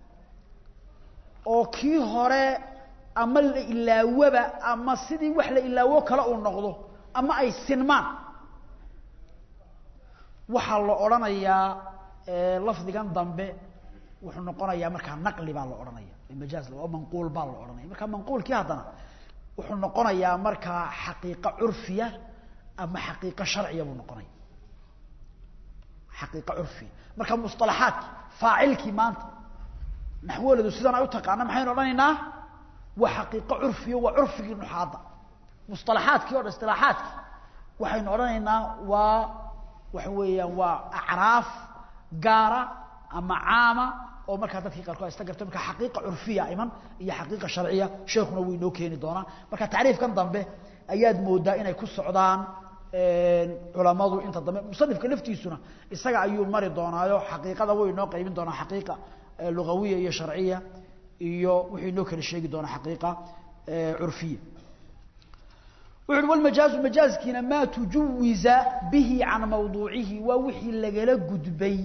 oo kii hore ama la ilaawaba ama sidii wax la ilaawo kale uu noqdo ama ay sinmaan waxaa la odhanayaa lafdigan dambe wuxuu noqonayaa markaa naqli baa la odhanaya majaaz oo manquul baa la odhanaya marka manquulkii haddana wuxuu noqonayaa markaa xaqiiqo curfiya ama xaqiiqo sharciya buu noqonaya xaqiiqo curfiya marka musطalaxaadki faacilkii maanta naxwaladu sidan ay u taqaana maxaynu odhanaynaa waa xaqiiqo curfiya waa curfigii nuxaadda musطalaxaadkii o dhan isطilaaxaadki waxaynu odhanaynaa waa waxa weeyaan waa acraaf gaara ama caama oo markaa dadkii qaarkood ista garto marka xaqiiqa curfiya iman iyo xaqiiqa sharciya sheekuna wuu inoo keeni doonaa marka tacriifkan dambe ayaad moodaa inay ku socdaan culamadu inta dambe musanifka laftiisuna isaga ayuu mari doonaayo xaqiiqada wuu inoo qaybin doonaa xaqiiqa lugawiya iyo sharciya iyo wuxuu inoo kala sheegi doonaa xaqiiqa curfiya wuxu uhi walmajaazu majaazkiina maa tujuwiza bihi can mawduucihi waa wixii lagala gudbay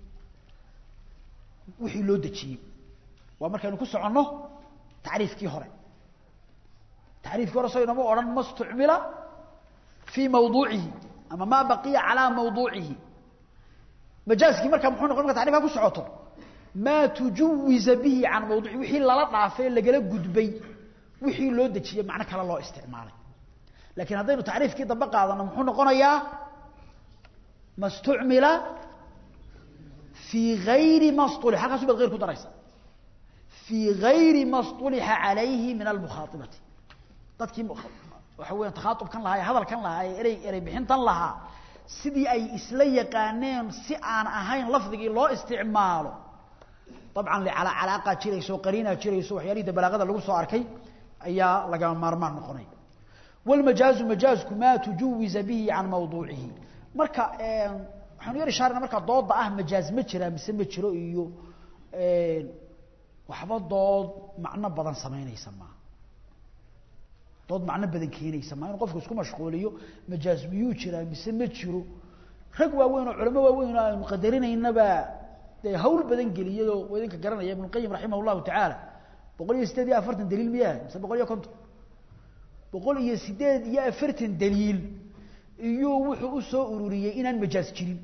wixii loo dejiyey waa markaynu ku soconno tacriifkii hore tacriifkii hore so inama odhan ma stucmila fii mawduucihi ama maa baqiya calaa mawduucihi majaazkii markaa muxuu noqon marka tacrifka ku socoto maa tujuwiza bihi can mawduucihi wixii lala dhaafay lagala gudbay wixii loo dejiyey macno kale loo isticmaalay lakiin haddaynu tacriifkii dambe qaadano muxuu noqonayaa ma stucmila fii gayri ma stuli halkaasu baad hayr ku daraysa fii gayri ma stulixa calayhi min almukhaaibati dadkii waxa weya takhaaubkan lahaa ee hadalkan lahaa ee erey erey bixintan lahaa sidii ay isla yaqaaneen si aan ahayn lafdigii loo isticmaalo dabcan calaaqa jirayso qariinaa jirayso waxyaalihii da balaagada lagu soo arkay ayaa lagama maarmaan noqonay wlmajaazu majaazku maa tujuwiza bihi can mawduucihi marka waxaanu yar ishaarana markaa dooda ah majaaz ma jiraa mise ma jiro iyo waxba dood macno badan samaynaysa maaha dood macno badan keenaysa maa inu qofku isku mashquuliyo majaaz miyuu jiraa mise ma jiro rag waaweyn oo culamo waaweyn oo aynu qadarinaynaba dee hawl badan geliyayoo waa idinka garanaya ibnu qayim raximah llahu tacaala boqol iyo sideed iyo afartan daliil miyaa mise boqol iyo konton boqol iyo sideed iyo afartan daliil iyuu wuxuu u soo ururiyey inaan majaaz jirin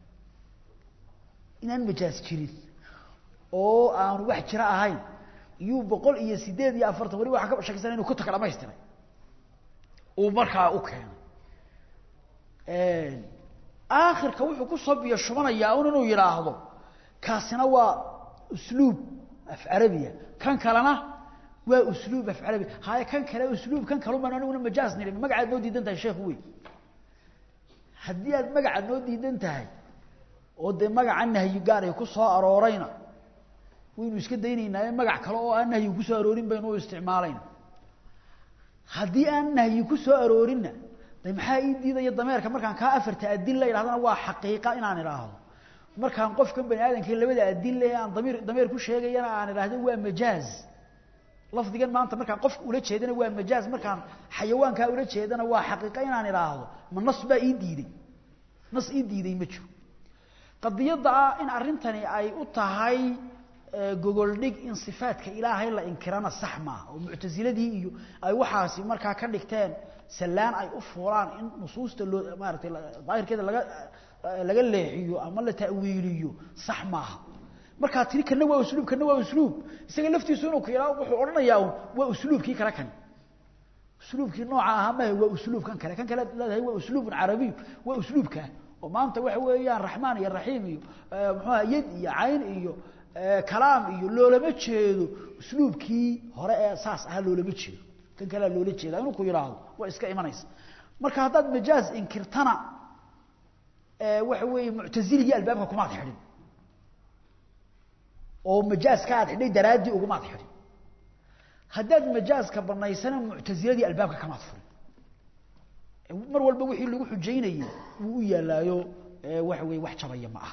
inaan majaaz jirin oo aanu wax jira ahayn iyuu boqol iyo sideed iyo afartan wali waxa ka shakisan inu kutuka dhamaystiray uu markaa u keenay aakhirka wuxuu ku soo biyo shubanayaa un inuu yidhaahdo kaasina waa usluub af carabiya kan kalena waa usluub af carabi haye kan kale usluub kan kalun baan aniguna majaaz nidhi magacaad noo diidan tahay sheekhu wey haddii aad magaca noo diidan tahay oo dee magaca nahyi gaaraya ku soo aroorayna waynu iska daynaynaa magac kale oo aan nahyi kusoo aroorin baynu u isticmaalayna haddii aan nahyi ku soo aroorinna de maxaa ii diidaya dameerka markaan kaa afarta adilla idhahdana waa xaqiiqa inaan idhaahdo markaan qofkan bani aadamka labada adille ee aan damiir dameer ku sheegayana aan idhaahdo waa majaaz lafdigan maanta markaan qofka ula jeedana waa majaaz markaan xayawaankaa ula jeedana waa xaqiiqa inaan idhaahdo ma nas baa ii diiday nas ii diiday ma jiro qadiyadda ah in arrintani ay u tahay gogoldhig in sifaadka ilaahay la inkirana sax maaha oo muctasiladii iyo ay waxaasi markaa ka dhigteen sallaan ay u fuulaan in nusuusta loo maaratay daahirkeeda laga laga leexiyo ama la ta'wiiliyo sax maaha markaa tiri kana waa usluub kana waa usluub isaga laftiisu inuu ka yidhaho wuxuu odhanayaa waa usluubkii kale kani usluubkii nooca ahaa mahe waa usluub kan kale kan kale leedahay waa usluubun carabiy waa usluubkaa oo maanta waxa weeyaan raxmaan iyo raxiim iyo muxuuha yad iyo cayn iyo kalaam iyo loolama jeedo usluubkii hore ee saas ahaa loolama jeedo kan kalea loola jeeda inuu ku yidhaahdo waa iska imanaysa marka haddaad majaaz inkirtana waxa weeye muctaziligii albaabka kumaad xidhin oo majaaska aad xidhay daraaddii ugumaad xidhin haddaad majaaska banaysana muctaziladii albaabka kamaad furin mar walba wixii lagu xujaynayey wuu u yaalaayo waxa weye wax jabaya ma aha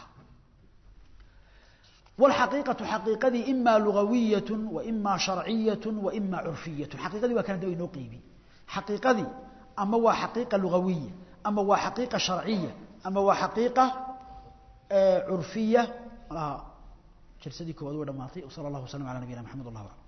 والحقيقة حقيقتي إما لغوية وإما شرعية وإما عرفية حقيقتي وكان دوي نقيبي حقيقتي أما هو حقيقة لغوية أما هو حقيقة شرعية أما هو حقيقة عرفية جلسدي كواد ودماطي وصلى الله وسلم على نبينا محمد الله أعلم